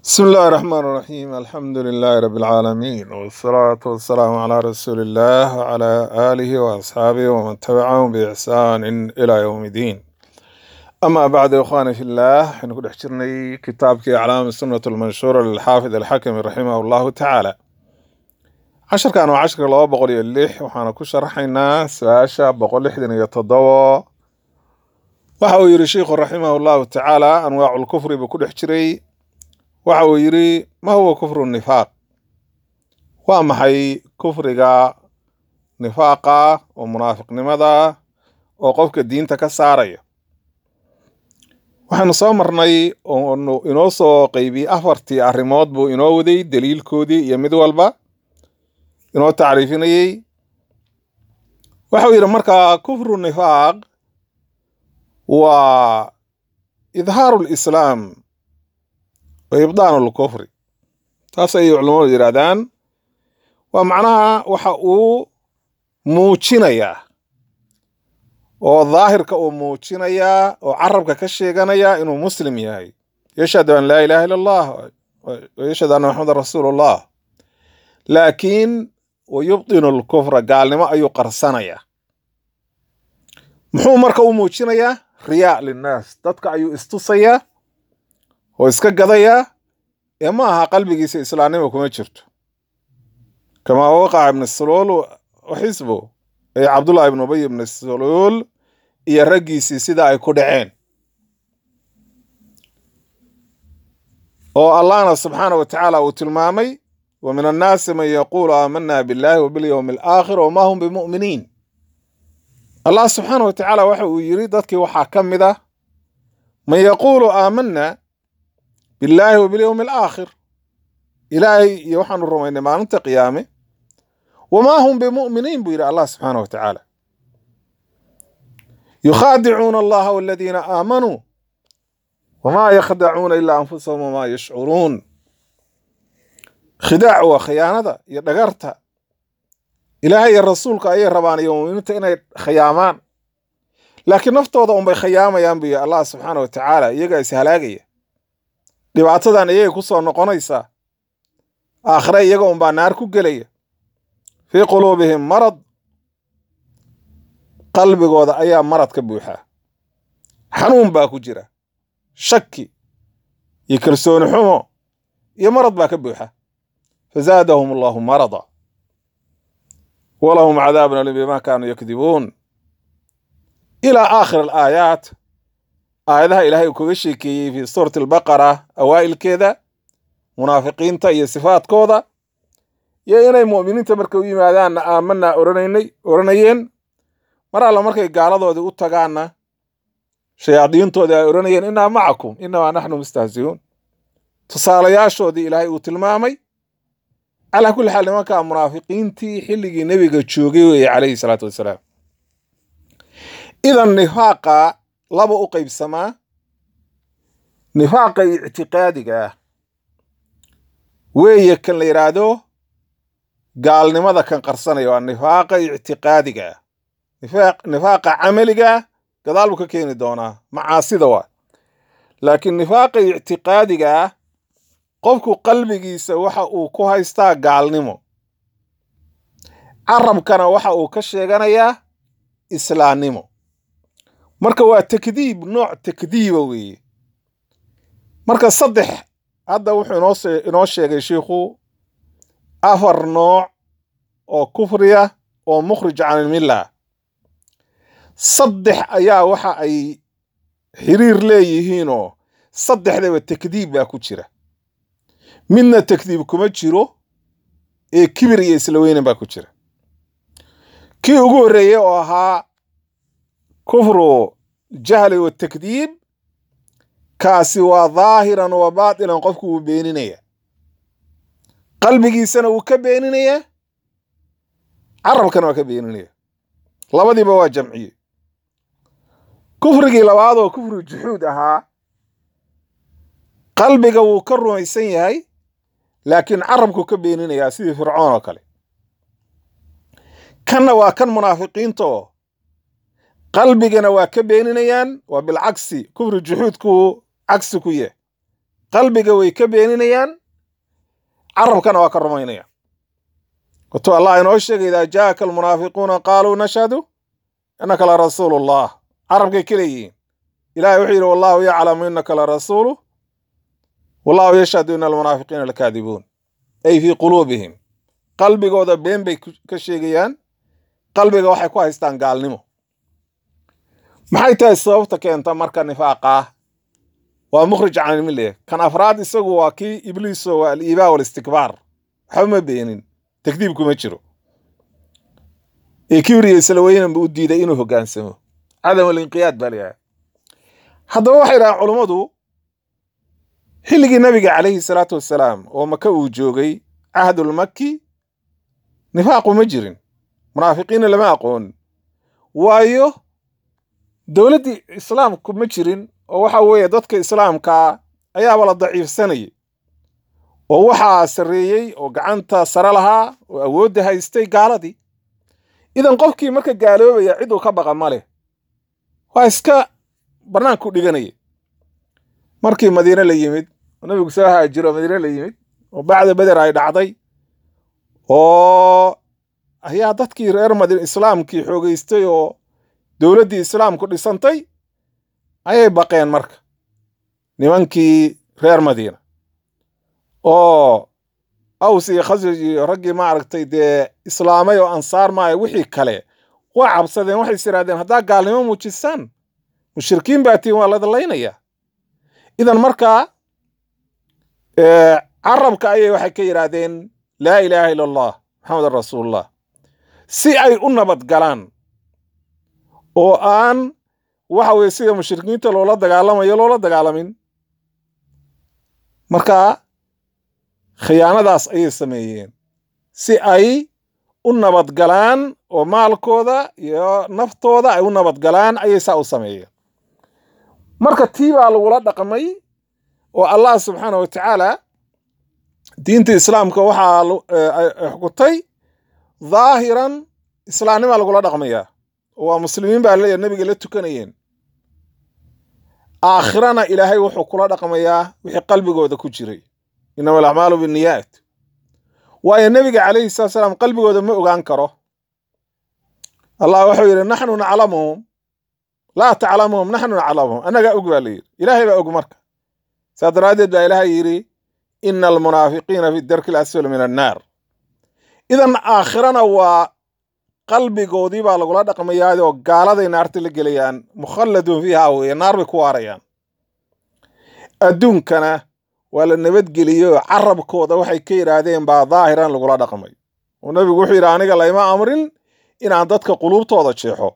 بسم الله الرحمن الرحيم الحمد لله رب العالمين والصلاة والسلام على رسول الله وعلى آله وأصحابه ومن تبعهم بإحسان إلى يوم الدين أما بعد يا إخواني في الله نقول احجرني كتابك أعلام السنة المنشورة للحافظ الحكم رحمه الله تعالى عشر كانوا عشر لو بقول اللح وحنا كشرحنا ساشا بقول لحدن يتضوى وحاو يري شيخ رحمه الله تعالى أنواع الكفر بكل احجري waxa uu yidhi ma huwa kufru nifaaq waa maxay kufriga nifaaqa oo munaafiqnimada oo qofka diinta ka saaraya waxaanu soo marnay oonu inoo soo qeybiyey afartii arrimood buu inoo waday daliilkoodii iyo mid walba inoo tacriifinayey waxau yidhi markaa kufru nifaaq waa idhaaru lislaam wa ibdaanu lkufri taas ayay culamadu yidhaahdaan waa macnaha waxa uu muujinayaa oo daahirka uu muujinayaa oo carabka ka sheeganaya inuu muslim yahay yashhadu an laa ilaha illa allah wa yashhadu anna maxamedan rasuulu llah laakiin wa yubdinu lkufra gaalnimo ayuu qarsanayaa muxuu marka u muujinayaa riyaa linnaas dadka ayuu istusayaa oo iska gadayaa ee ma aha qalbigiisa islaamnimo kuma jirto kamaa waqaca ibnu saluul wa xisbu ay cabdullahi ibnu ubay ibnu saluul iyo raggiisii sida ay ku dhaceen oo allahna subxaana wa tacaala uu tilmaamay wa min annaasi man yaquulu aamana billahi wa bilyowmi alaakhir wama hum bimu'miniin allah subxaana wa tacaala waxa uu yidhi dadkii waxaa ka mid ah man yaquulu aamana billaahi wa bilyowmi alaakhir ilaahay iyo waxaanu rumaynay maalinta qiyaame wamaa hum bimu'miniin buu yidhi allah subxaana wa tacaala yukhaadicuuna allaha waladiina aamanuu wamaa yakhdacuuna ilaa anfusahum wamaa yashcuruun khidaac waa khiyaanada iyo dhagarta ilaahay iyo rasuulka ayay rabaan iyo muuminiinta inay khiyaamaan laakiin naftooda unbay khiyaamayaan buu yidhi allah subxaana wa tacaala iyagaa is halaagaya dhibaatadan iyagay ku soo noqonaysaa aakhire iyaga unbaa naar ku gelaya fii quluubihim marad qalbigooda ayaa marad ka buuxaa xanuun baa ku jira shaki iyo kalsooni xumo iyo marad baa ka buuxa fazaadahum allahu marada walahum cadaabun alim bima kaanuu yakdibuun ilaa aakhir alaayaat aayadaha ilaahay uu kaga sheekeeyey fii suurati albaqara awaa'ilkeeda munaafiqiinta iyo sifaadkooda iyo inay mu'miniinta markay u yimaadaanna aamanaa oranaynay oranayeen mar alla markay gaaladoodii u tagaanna shayaadiintoodii ay odhanayeen innaa macakum innamaa naxnu mustahzi'uun tusaalayaashoodii ilaahay uu tilmaamay calaa kulli xaal nimankaa munaafiqiintii xilligii nebiga joogay weeye calayhi salaatu wassalaam idan nifaaqa laba u qaybsamaa nifaaqa ictiqaadiga ah weeye kan la yidhaahdo gaalnimada kan qarsanaya waa nifaaqa ictiqaadiga ah nifaaqa camaliga gadaal buu ka keeni doonaa macaasida waa laakiin nifaaqa ictiqaadiga ah qofku qalbigiisa waxa uu ku haystaa gaalnimo carabkana waxa uu ka sheeganayaa islaamnimo marka waa takdiib nooc takdiiba weeye marka saddex hadda wuxuu inoo inoo sheegay shiikhu afar nooc oo kufriya oo mukhrij can ilmilla saddex ayaa waxa ay xiriir leeyihiinoo saddexdaba takdiib baa ku jira midna takdiib kuma jiro ee kibir iyo isla weynan baa ku jira kii ugu horreeyey oo ahaa kufru jahli wa takdiib kaasi waa daahiran wa baatinan qofku wuu beeninaya qalbigiisana wuu ka beeninaya carabkana waa ka beeninaya labadiiba waa jamciye kufrigii labaad oo kufru juxuud ahaa qalbiga wuu ka rumaysan yahay laakiin carabku ka beeninayaa sidii fircoon oo kale kanna waa kan munaafiqiinta oo qalbigana waa ka beeninayaan waa bilcagsi kufri juxuudku cagsi ku yah qalbiga way ka beeninayaan carabkana waa ka rumaynayaan watuu allah inoo sheegay idaa jaaka almunaafiquuna qaaluu nashhadu innaka la rasuulu llah carabkay ka leeyihiin ilahay wuxuu yidhi wallahu yaclamu innaka la rasuulu wallahu yashhadu ina almunaafiqiina lakaadibuun ay fii quluubihim qalbigooda been bay ka sheegayaan qalbiga waxay ku haystaan gaalnimo maxay tahay sababta keenta marka nifaaqaa waa mukhrij can ilmillah kan afraad isagu waa kii ibliiso waa aliibaa walistikbaar waxba ma beenin takdiibku ma jiro ee kibriya isla weynanba u diiday inuu hoggaansamo cadam alinqiyaad baa layahay haddaba waxay dhahaan culummadu xilligii nabiga calayhi salaatu wassalaam oo maka uu joogay cahdulmaki nifaaqu ma jirin munaafiqiinna lama aqoon waayo dowladdii islaamku ma jirin oo waxa weeye dadka islaamkaa ayaaba la daciifsanayay oo waxaa sarreeyey oo gacanta sare lahaa oo awoodda haystay gaaladii idan qofkii marka gaaloobaya ciduu ka baqa ma leh waa iska bannaanku dhiganaya markii madiine la yimid oo nabigu soo haajiro madiine la yimid oo bacda beder ay dhacday oo ayaa dadkii reer madiine islaamkii xoogeystay oo dowladdii islaamku dhisantay ayay baqeen marka nimankii reer madiina oo aws iyo khasraj iyo raggii maaragtay dee islaamay oo ansaar maayo wixii kale waa cabsadeen waxay is idhahdeen haddaa gaalnimo muujisaan mushrikiin baa tiin waa ladalaynaya idan markaa carabka ayay waxay ka yidhaahdeen laa ilaaha ila allah maxamedan rasuulullah si ay u nabad galaan oo aan waxa weye sida mushrikiinta loola dagaalamayo loola dagaalamin marka khiyaanadaas ayay sameeyeen si ay u nabadgalaan oo maalkooda iyo naftooda ay u nabadgalaan ayay saa u sameeyeen marka tii baa lagula dhaqmay oo allah subxaana wa tacaala diinta islaamka waxaa xukutay dhaahiran islaamnimaa lagula dhaqmayaa waa muslimiin baa leeyahay nabiga la tukanayeen aakhirana ilaahay wuxuu kula dhaqmayaa wixii qalbigooda ku jiray inama alacmaalu binniyaat waayo nebiga calayhi salatu salaam qalbigooda ma ogaan karo allah wuxuu yidhi naxnu naclamuhum laa taclamuhum naxnu naclamuhum annagaa og baa layidhi ilaahay baa og marka saa daraaddeed baa ilaahay yidhi ina almunaafiqiina fi darki alasfali min annaar idan aakhirana waa qalbigoodii baa lagula dhaqmayaayoo gaaladay naarta la gelayaan mukhalladun fiiha weeye naar bay ku waarayaan adduunkana waa la nabadgeliyey oo carabkooda waxay ka yidhaahdeen baa daahiran lagula dhaqmay oo nebigu wuxuu yidhi aniga layma amrin inaan dadka quluubtooda jeexo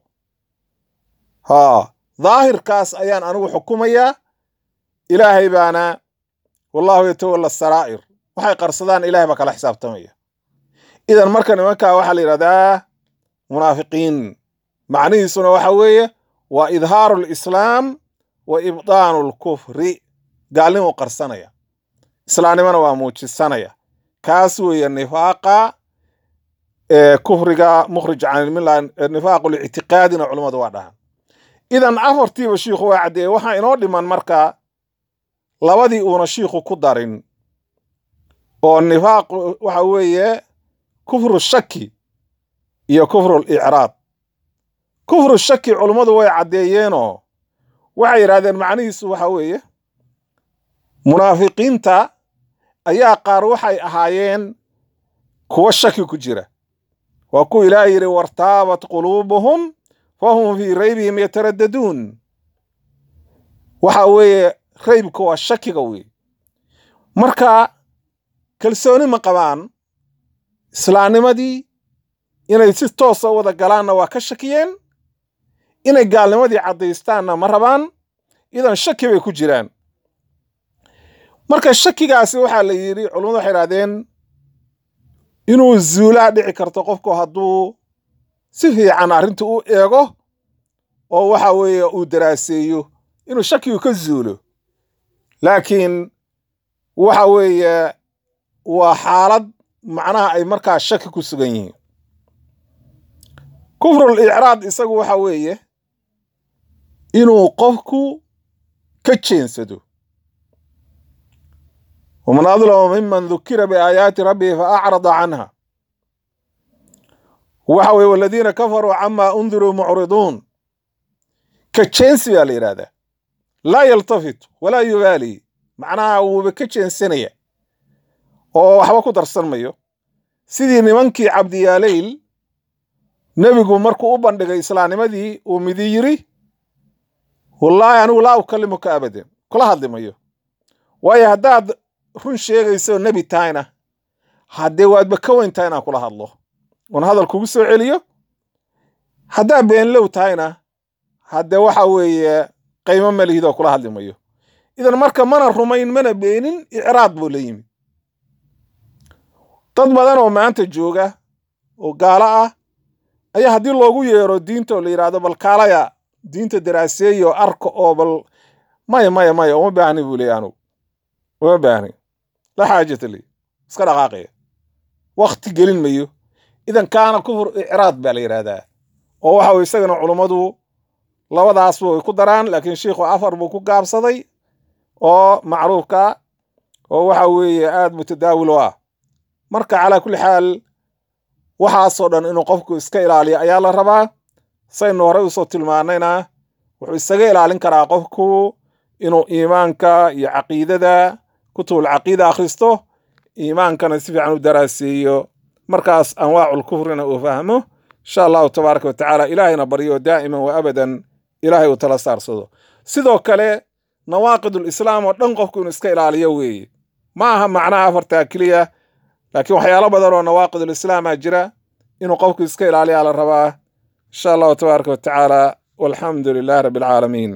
haa daahirkaas ayaan anigu xukumayaa ilaahay baana wallahu yatawalla saraa'ir waxay qarsadaan ilahay baa kala xisaabtamaya idan marka nimankaa waxaa la yidhahdaa munaafiqiin macnihiisuna waxa weeye waa idhaaru lislaam wa ibdaanu lkufri gaalnimu qarsanaya islaamnimona waa muujisanaya kaas weeye nifaaqa kufriga mukhrij can ilmilla nifaaqu lictiqaadina culummadu waa dhahan idan afartiiba shiikhu waa caddeeye waxaa inoo dhiman marka labadii uuna shiikhu ku darin oo nifaaqu waxa weeye kufru shaki iyo kufru licraad kufru shaki culummadu way caddeeyeenoo waxay yidhahdeen macnihiisu waxa weeye munaafiqiinta ayaa qaar waxay ahaayeen kuwa shaki ku jira waa kuwa ilaah yidhi wartaabat quluubuhum fahum fii raybihim yataraddaduun waxa weeye raybka waa shakiga wey marka kalsooni ma qabaan islaamnimadii inay si toosa u wada galaanna waa ka shakiyeen inay gaalnimadii caddaystaanna ma rabaan idan shaki bay ku jiraan marka shakigaasi waxaa la yidhi culummadu waxay idhahdeen inuu zuulaa dhici karto qofku hadduu si fiican arrinta u eego oo waxa weeye uu daraaseeyo inuu shakigu ka zuulo laakiin waxa weeye waa xaalad macnaha ay markaa shaki ku sugan yihiin kufrul icraad isagu waxa weeye inuu qofku ka jeensado waman adlamu miman dukira biaayaati rabbihi faacrada canha waxa weye waladiina kafaruu camaa undiruu mucriduun ka jeensi baa la yidhahdaa laa yaltafit walaa yubaali macnaha wuuba ka jeensanaya oo waxba ku darsan mayo sidii nimankii cabdiyaaleyl nebigu markuu u bandhigay islaamnimadii uu midi yiri wallaahi anigu laa ukalimuka abadan kula hadli mayo waayo haddaad run sheegayso nebi tahayna haddee waadba ka weyn tahay inaan kula hadlo oon hadal kugu soo celiyo haddaad beenlow tahayna haddee waxa weeye qaymo malihidoo kula hadli mayo idan marka mana rumayn mana beenin icraad buu la yimi dad badan oo maanta jooga oo gaalo ah ayaa haddii loogu yeero diinta oo la yidhaahdo bal kaalaya diinta daraaseeyo arka oo bal maya maya maya uma baahni buu leeya anugu uma baahni la xaajata li iska dhaqaaqaya wakti gelin mayo idan kaana kufur icraad baa la yidhaahdaa oo waxa weye isagana culummadu labadaasba way ku daraan laakiin sheikhu afar buu ku gaabsaday oo macruufka oo waxa weeye aad mutadaawil u ah marka calaa kulli xaal waxaasoo dhan inuu qofku iska ilaaliyo ayaa la rabaa saynu horey usoo tilmaanayna wuxuu isaga ilaalin karaa qofku inuu iimaanka iyo caqiidada kutubul caqiida akhristo iimaankana si fiican u daraaseeyo markaas anwaacul kufrina uu fahmo insha allahu tabaaraka wa tacaala ilaahayna baryo daa'iman wa abadan ilaahay uu tala saarsado sidoo kale nawaaqidul islaam oo dhan qofku inuu iska ilaaliyo weeye ma aha macnaha afartaa keliya laakiin waxyaalo badan oo nawaaqidul islaama jira inuu qofku iska ilaaliyaa la rabaa insha allahu tabaaraka wa tacaala walxamdu lilahi rabbi alcaalamiin